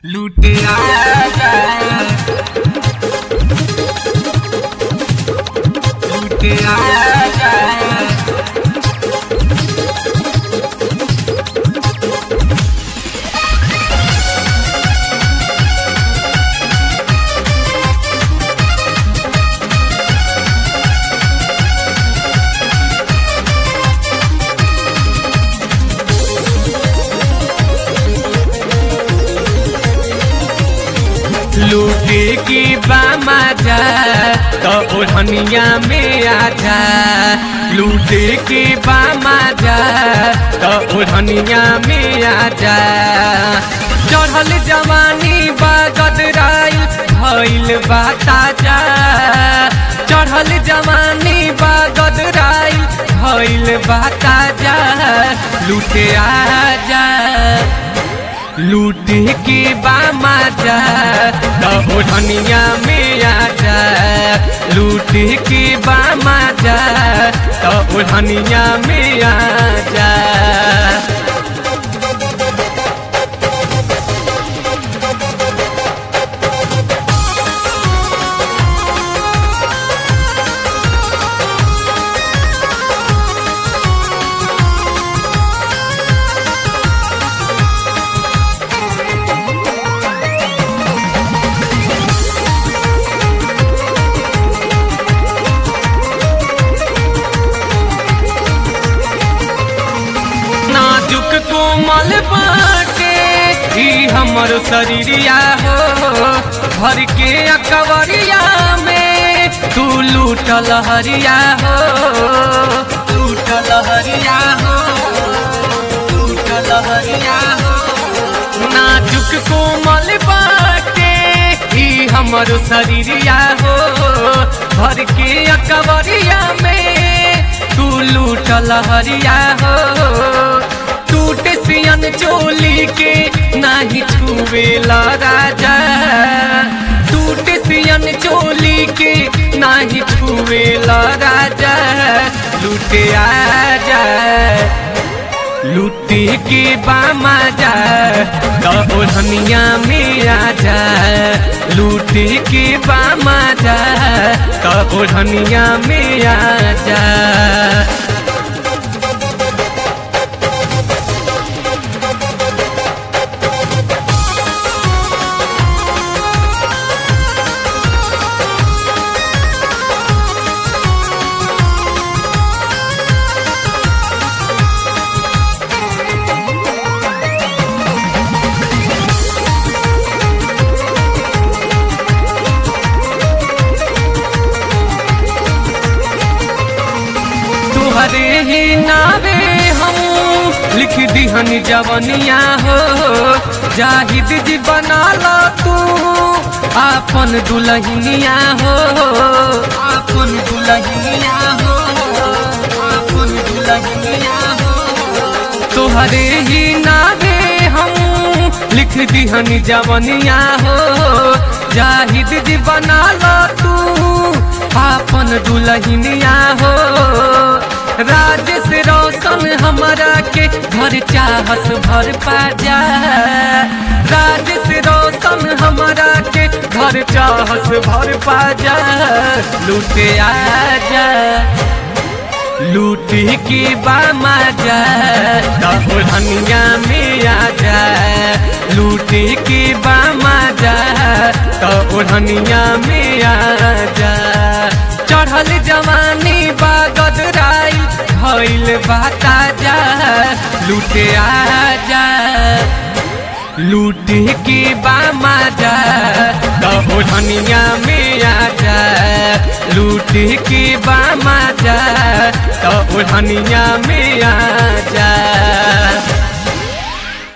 लूटे आजा लूटे आजा लूटे की बामा जा तो ओढ़निया में आजा लूटे की बामा जा तो ओढ़निया में आजा चढ़ल जवानी बागदराइल भइल बा ताजा चढ़ल जवानी बागदराइल भइल बा ताजा लूटे आजा लूटे के बामा जा तो धनिया में आजा लूटे के बामा जा तो धनिया में आजा नाजुक कोमल बाटे ई हमर शरीरिया हो भर के अकबरिया में तू लूटल हरिया हो लूटल हरिया हो लूटल हरिया हो नाजुक कोमल बाटे ई हमर शरीरिया हो भर के अकबरिया में तू लूटल हरिया हो टूट सियन चोली के नाही छुवेला राजा टूट सियन चोली के नाही छुवेला राजा लूटे आजा लूटे के बामा जा तो धनिया में आजा लूटे के बामा जा तो धनिया में आजा तुहरे ही नावे हम लिख दिहन जवनिया हो जाहिद जी बना लो तू आपन दुल्हनिया हो आपन दुल्हनिया हो आपन दुल्हनिया हो तुहरे ही नावे हम लिख दिहन जवनिया हो जाहिद जी बना लो तू आपन दुल्हनिया हो राज से रोशन हमारा के घर चाहस भर पाजा राज से रोशन हमारा के घर चाहस भर पाजा लूटे आजा लूटे के बामा जा तो धनिया में आजा लूटे के बामा जा तो धनिया में आजा चढ़ल जवानी बागदराई भइल बाता जा लूटे आजा लूटे के बामा जा तो धनिया में आजा लूटे के बामा जा तो धनिया में आजा